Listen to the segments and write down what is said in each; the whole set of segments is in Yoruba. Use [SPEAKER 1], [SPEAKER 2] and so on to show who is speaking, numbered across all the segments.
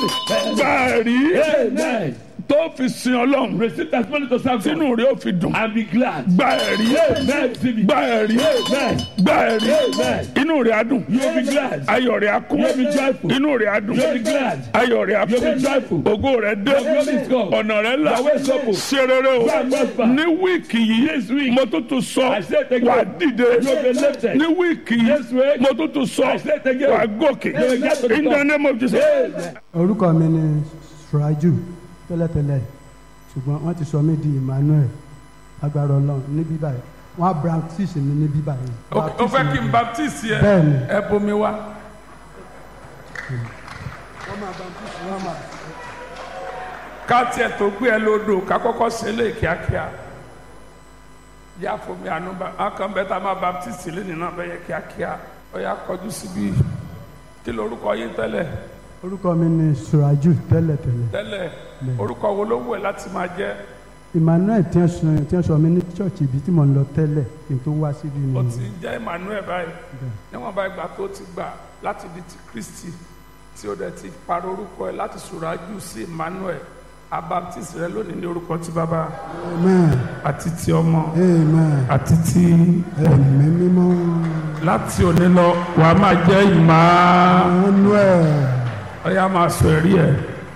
[SPEAKER 1] gbàrí
[SPEAKER 2] Amen.
[SPEAKER 1] tó fi sin ọlọ́run
[SPEAKER 2] Receive testimony to serve God
[SPEAKER 1] tínú rẹ̀ ó fi dùn
[SPEAKER 2] and be glad.
[SPEAKER 1] gbàrí
[SPEAKER 2] Amen. Receive it.
[SPEAKER 1] gbàrí
[SPEAKER 2] Amen.
[SPEAKER 1] gbàrí
[SPEAKER 2] Amen.
[SPEAKER 1] inú rẹ̀ á dùn
[SPEAKER 2] You will be glad.
[SPEAKER 1] ayọ̀ rẹ̀ á kún
[SPEAKER 2] You will be joyful.
[SPEAKER 1] inú rẹ̀ á dùn
[SPEAKER 2] You will be glad.
[SPEAKER 1] ayọ̀ rẹ̀ á
[SPEAKER 2] You will be
[SPEAKER 1] kún
[SPEAKER 2] joyful.
[SPEAKER 1] ògo rẹ̀ dé
[SPEAKER 2] Your glory is gone.
[SPEAKER 1] ọ̀nà rẹ̀ là
[SPEAKER 2] Your way is open.
[SPEAKER 1] ṣe rere o
[SPEAKER 2] Go and prosper.
[SPEAKER 1] ní wíìkì yìí mo tún tún sọ
[SPEAKER 2] I say it again.
[SPEAKER 1] wà á dìde
[SPEAKER 2] You will be lifted.
[SPEAKER 1] ní wíìkì yìí
[SPEAKER 2] This week,
[SPEAKER 1] mo tún tún sọ
[SPEAKER 2] I say it again.
[SPEAKER 1] wà á gòkè
[SPEAKER 2] You will get to the
[SPEAKER 1] in the
[SPEAKER 2] top.
[SPEAKER 1] name of Jesus.
[SPEAKER 2] Amen.
[SPEAKER 3] orúkọ mi ni suraju tẹ́lẹ̀tẹ́lẹ̀ ṣùgbọ́n wọ́n ti sọ mí di emmanuel agbára ọlọ́run ní bíbá yìí wọ́n á baptist mi ní bíbá yìí.
[SPEAKER 1] o fẹ́ kí n baptiste yẹ
[SPEAKER 3] Bẹ́ẹ̀ni.
[SPEAKER 1] ẹ bomi wá.
[SPEAKER 3] wọ́n máa baptist wọ́n máa.
[SPEAKER 1] ká tiẹ̀ tó gbé ẹ lódò ká kọ́kọ́ ṣe é lè kíákíá yá fomi àánú bá a kàn bẹ́ẹ̀ tá a máa baptiste lẹ́nu náà bẹ́ẹ̀ yẹ kíákíá ó yá kọjú síbi kí lorúkọ yín tẹ́lẹ̀
[SPEAKER 3] orúkọ mi ni suraju tẹ́lẹ̀tẹ́lẹ̀
[SPEAKER 1] tẹ́lẹ̀ orúkọ wo ló wù ẹ́ láti máa jẹ́
[SPEAKER 3] emmanuel tí wọ́n sọ tí wọ́n sọ mí ní church ibi tí mò ń lọ tẹ́lẹ̀ kí n tó wá síbi
[SPEAKER 1] ó
[SPEAKER 3] mi.
[SPEAKER 1] ti ń jẹ́ Emmanuel báyìí níwọ̀n bá ìgbà tó ti gbà láti di ti Kristi tí ó dẹ̀ ti parọ́ orúkọ ẹ̀ láti Suraju sí Emmanuel abaptist rẹ lónìí ní orúkọ ti bàbá
[SPEAKER 3] amen
[SPEAKER 1] àti ti ọmọ
[SPEAKER 3] amen
[SPEAKER 1] àti ti
[SPEAKER 3] ẹ̀mí mímọ́
[SPEAKER 1] láti òní lọ wà á máa jẹ́ ìmọ̀
[SPEAKER 3] emmanuel
[SPEAKER 1] ọ̀yà máa sọ ẹ̀rí ẹ̀.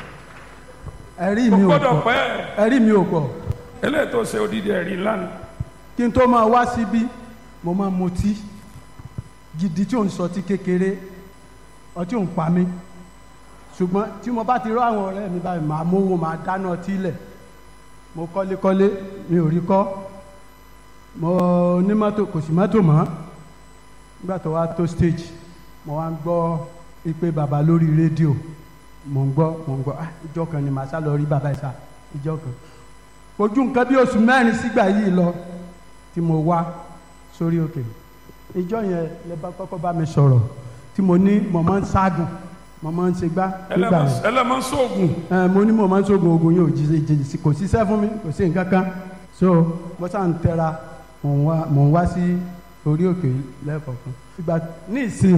[SPEAKER 3] ẹ̀rí
[SPEAKER 1] ó
[SPEAKER 3] mi ò
[SPEAKER 1] gbọ́dọ̀
[SPEAKER 3] pọ̀
[SPEAKER 1] pẹ́
[SPEAKER 3] ẹ̀rí mi ò pọ̀
[SPEAKER 1] eléyìí tó ṣe odidi ẹ̀rí lánàá
[SPEAKER 3] kí n tó máa wá síbí mo máa mutí gidi tí ò ń sọtí kékeré ọtí ò ń pa mí ṣùgbọ́n tí mo bá ti rọ àwọn ọ̀rẹ́ mi báyìí màá mówó màá dáná ọtí lẹ̀ mo kọ́lékọ́lé mi ò rí kọ́ mo ní mọ́tò kò sí mọ́tò mọ́ nígbà tó wá tó stage mo wá ń gbọ́ ìpè bàbá lórí rédíò mo ń gbọ́ mo ń gbọ́ ah ìjọ kan ni màá sá lọ rí bàbá ìsà ìjọ kan ojú nǹkan bí oṣù mẹ́rin sígbà yìí lọ tí mo wá sórí òkè ìjọ yẹn lè bá kọ́kọ́ bá mi sọ̀rọ̀ tí mo ní mo máa ń ságùn mo máa ń ṣe gbá nígbà yẹn
[SPEAKER 1] ẹlẹ́mọ̀ sóògùn
[SPEAKER 3] ẹ mo ní mo máa ń sógun ogun yóò jíjẹ jíjẹ kò síṣẹ́ fún mi kò sí nǹkan kan so mo sá ń tẹra mò ń wá mò ń wá sí orí òkè lẹ́ẹ̀kọ̀ọ̀kan ìgbà ní ìsìn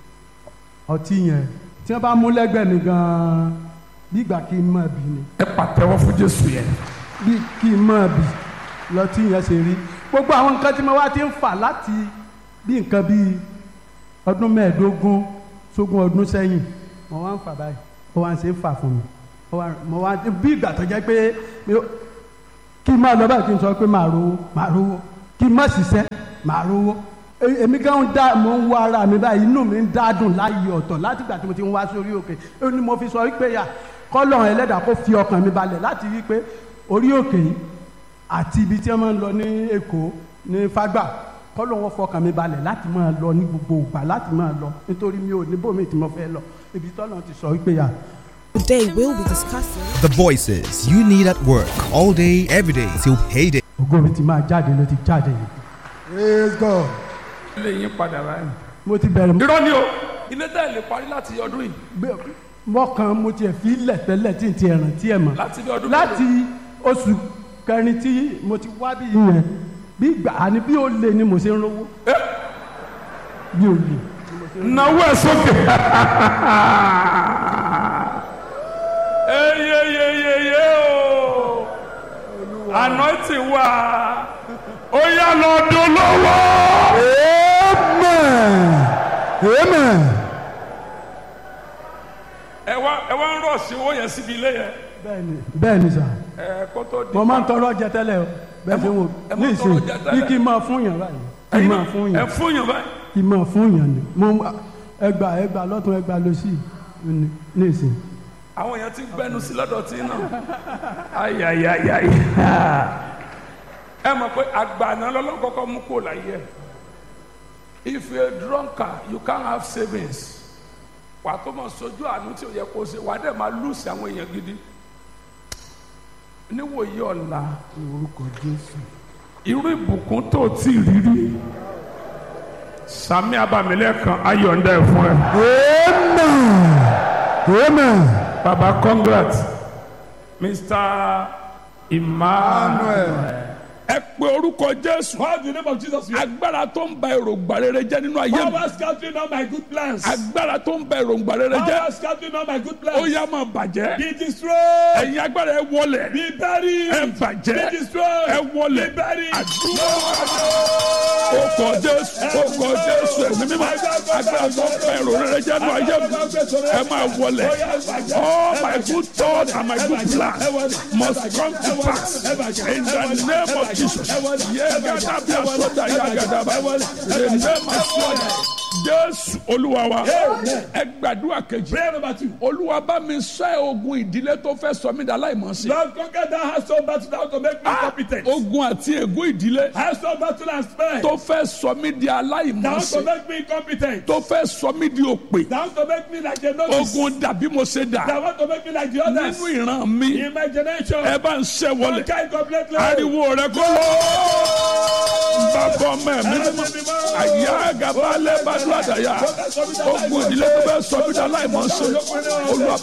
[SPEAKER 3] ọtí yẹn tí wọ́n bá mú lẹ́gbẹ̀ẹ́ mi gan-an bí ìgbà kí n máa bì ni
[SPEAKER 1] ẹ pàtẹ́wọ́ fún Jésù yẹn
[SPEAKER 3] bí kí n máa bì lọtí yẹn ṣe rí gbogbo àwọn nǹkan tí mo wá ti ń fà láti bí nǹkan bíi ọdún mẹ́ẹ̀ẹ́dógún sógún ọdún sẹ́yìn mo wá ń fà báyìí ó wá ń ṣe é fà fún mi ó wá mo wá bí ìgbà tó jẹ́ pé mi ò- kí n máa lọ báyìí kí n sọ pé màá rówó màá rówó kí n má ṣiṣẹ́ màá rówó E- èmi gan ń dá mo ń wá ara mi báyìí inú mi ń dádùn láyé ọ̀tọ̀ láti ìgbà tí mo ti ń wá sórí òkè ó ní mo fi sọ wípé yà kọ́lọ̀ ẹlẹ́dàá kó fi ọkàn mi balẹ̀ láti rí pé orí òkè yìí àti ibi tí wọ́n máa ń lọ ní Èkó ní Fágbà kọ́lọ̀ wọn fọkàn mi balẹ̀ láti máa lọ ní gbogbo ìgbà láti máa lọ nítorí mi ò ní bòmí tí mo fẹ́ lọ ibi tọ́lọ̀ ti sọ wípé yà
[SPEAKER 4] Today we'll be discussing
[SPEAKER 5] The voices you need at work all day, every day till payday.
[SPEAKER 3] ògo mi ti máa jáde ló ti jáde yìí. praise God
[SPEAKER 1] ilé yín padà báyìí.
[SPEAKER 3] mo ti bẹ̀rẹ̀
[SPEAKER 1] irọ́ ni o ilé tẹ́ ẹ lè parí láti ọdún yìí
[SPEAKER 3] gbé- mọ́kàn mo tiẹ̀ fi lẹ̀ tẹ́lẹ̀ tí n ti ẹ̀ràn tí ẹ̀ mọ̀
[SPEAKER 1] láti bí ọdún
[SPEAKER 3] láti oṣù kẹrin tí mo ti wá bí yẹn bí gbà á ní bí ó lè ni mo ṣe ń rówó bí ó lè.
[SPEAKER 1] náwó ẹ sókè. eyeyeyeye o anointing wà ó yá lọ dolówó.
[SPEAKER 3] amen amen.
[SPEAKER 1] ẹ wá ẹ wá ń rọ̀ sí owó yẹn síbi ilé yẹn
[SPEAKER 3] bẹ́ẹ̀ni bẹ́ẹ̀ni sà
[SPEAKER 1] ẹ kó tó di.
[SPEAKER 3] mo máa ń tọrọ jẹ tẹ́lẹ̀ o bẹ́ẹ̀ ṣe wò
[SPEAKER 1] ẹ
[SPEAKER 3] ní
[SPEAKER 1] máa ń
[SPEAKER 3] ìsìn
[SPEAKER 1] tọrọ jẹ tẹ́lẹ̀.
[SPEAKER 3] bí kí n máa fún yàn báyìí kí n
[SPEAKER 1] Ẹ̀yin
[SPEAKER 3] máa
[SPEAKER 1] náà,
[SPEAKER 3] fún
[SPEAKER 1] ẹ
[SPEAKER 3] yàn
[SPEAKER 1] fún yàn báyìí.
[SPEAKER 3] kí n máa fún yàn ni mo ẹgbà ẹgbà lọ́tún ẹgbà lọ́sì ní ní ìsìn.
[SPEAKER 1] àwọn èèyàn ti gbẹnu sí lọ́dọ̀ tí náà ayayayayi ẹ mọ̀ pé àgbàna lọ́lọ́kọ́kọ́ mú kó láyé ẹ̀ if you are drunkard you can't have savings wà tó mọ̀ sojú àánú tí ò yẹ kó ṣe wà á dẹ̀ máa lùsì àwọn èèyàn gidi níwòye ọ̀la
[SPEAKER 3] orúkọ jésù.
[SPEAKER 1] irú ìbùkún tó ti rírí sami abamilẹ́kan ayọ̀ǹda ẹ̀ fún ẹ.
[SPEAKER 3] amen amen.
[SPEAKER 1] Baba, congrats. Mr. Emmanuel. ẹ pe orúkọ jésù
[SPEAKER 2] Call the name of Jesus. here.
[SPEAKER 1] agbára tó ń ba èròǹgbà rere jẹ́ nínú ayé mi
[SPEAKER 2] Power scattering all my good plans.
[SPEAKER 1] agbára tó ń ba èròǹgbà rere jẹ́
[SPEAKER 2] Power scattering all my good
[SPEAKER 1] ó
[SPEAKER 2] plans.
[SPEAKER 1] yá máa bàjẹ́
[SPEAKER 2] Be destroyed.
[SPEAKER 1] ẹ̀yin agbára ẹ wọlẹ̀
[SPEAKER 2] Be buried.
[SPEAKER 1] ẹ bàjẹ́
[SPEAKER 2] Be destroyed.
[SPEAKER 1] ẹ wọlẹ̀
[SPEAKER 2] Be buried.
[SPEAKER 1] àdúrà ó kọ jésù ó kọ jésù ẹ̀mí mímọ́ agbára tó ń ba èrò rere jẹ́ nínú ayé mi ẹ máa wọlẹ̀ all my good thoughts and my good plans must come to pass in the name of Jesus yẹ́gàdá bí asọ́dà yàgàdà bá the name of Jesus jésù olúwa wa ẹ gbàdúrà kejì
[SPEAKER 2] Prayer number two.
[SPEAKER 1] olúwa bá mi ṣẹ́ ogun ìdílé tó fẹ́ sọ mí dà láìmọ̀ sí.
[SPEAKER 2] Lord, conquer that household battle that to make me competent.
[SPEAKER 1] ogun àti ègún ìdílé
[SPEAKER 2] Household battle and spare.
[SPEAKER 1] tó fẹ́ sọ mí di
[SPEAKER 2] That
[SPEAKER 1] aláìmọ̀
[SPEAKER 2] to
[SPEAKER 1] sí.
[SPEAKER 2] make me competent.
[SPEAKER 1] tó fẹ́ sọ mí di òpè.
[SPEAKER 2] That to make me like a novice.
[SPEAKER 1] ogun dàbí mo ṣe
[SPEAKER 2] That
[SPEAKER 1] dà
[SPEAKER 2] want to make me like the others.
[SPEAKER 1] nínú ìran mi
[SPEAKER 2] In my generation.
[SPEAKER 1] ẹ bá ń ṣẹ́ wọlé
[SPEAKER 2] Conquer it completely.
[SPEAKER 1] ariwo rẹ kó lọ. bàbá ọmọ ẹ̀mí mímọ́ àyà gàba alẹ́ bá dúró àdáyà ogun ìdílé tó fẹ́ sọ mí di aláìmọ̀ sí. olúwa